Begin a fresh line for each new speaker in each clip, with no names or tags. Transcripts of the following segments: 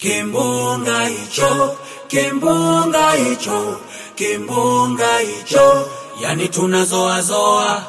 Kimbunga hicho, kimbunga hicho, kimbunga hicho, yani tunazoazoa.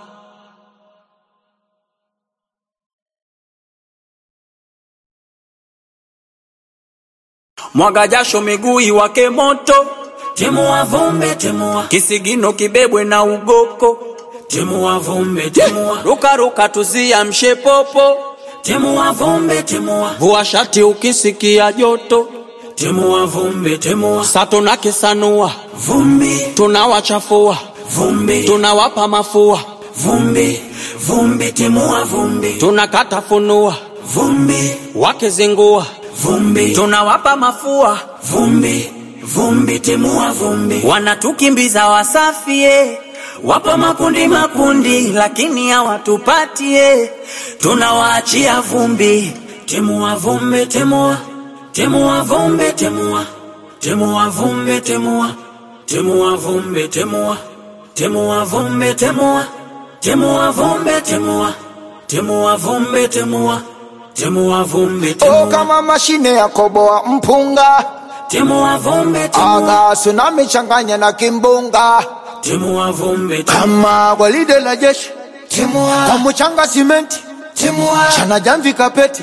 Mwaga jasho miguu iwake moto, timua vumbi, timua kisigino kibebwe na ugoko, timua vumbi, timua ruka ruka, tuziamshe popo, timua vumbi, timua vua shati ukisikia joto, timua vumbi, timua sato na kisanua vumbi, tunawachafua vumbi, tunawapa mafua vumbi, vumbi, timua vumbi, tunakata funua vumbi, wakizingua vumbi, tunawapa mafua vumbi, vumbi, timua vumbi, wanatukimbiza wasafie wapo makundi makundi, lakini hawatupatie, tunawaachia vumbi, timua vumbi, timua, timua vumbi, timua, timua vumbi, timua, timua vumbi, timua, timua vumbi, timua, timua vumbi, timua, timua vumbi, timua, timua vumbi,
Oh,
timua,
kama mashine ya koboa mpunga
timua vumbi, timua,
aga tsunami changanya na kimbunga
timua vumbi, timua,
kama gwaride la jeshi kwa mchanga simenti chana jamvi kapeti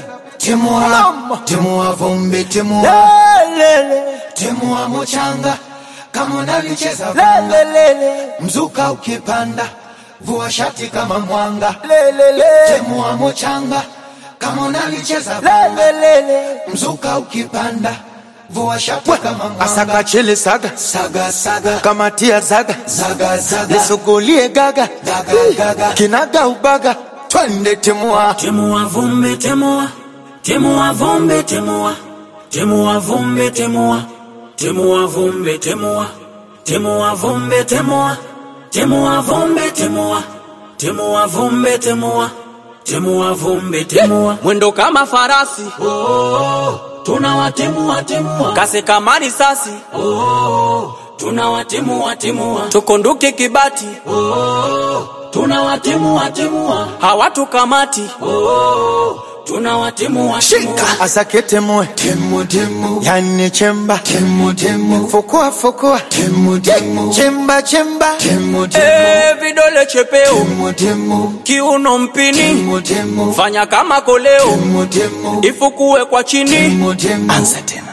Mama.
timua vumbi timua
Lelele,
timua muchanga kama unalicheza vanga
lelele,
mzuka ukipanda vua shati kama mwanga
lelele,
timua muchanga kama unalicheza vanga
lelele.
mzuka ukipanda vua shati kama mwanga
asaka chele saga
saga saga
kamatia zaga
zaga zaga
nisugulie gaga
gaga gaga
kinaga ubaga twende timua
timua vumbi, timua, timua vumbi, timua, timua vumbi, timua, timua vumbi, timua, timua vumbi, timua, timua vumbi, timua, timua vumbi, timua, timua vumbi, timua, mwendo kama farasi, oh, tunawatimua timua, kasi kama risasi, oh, tunawatimua timua, tukunduke kibati, oh, tunawatimua timua, hawatukamati, oh, tunawatimua timua.
asake temue
timu timu
yani chemba
timu timu
fukua fukua
timu timu
chemba chemba
timu timu
Eh, vidole chepeo
timu timu
kiuno mpini
timu timu
fanya kama koleo
timu timu
ifukue kwa chini
timu timu
anza tena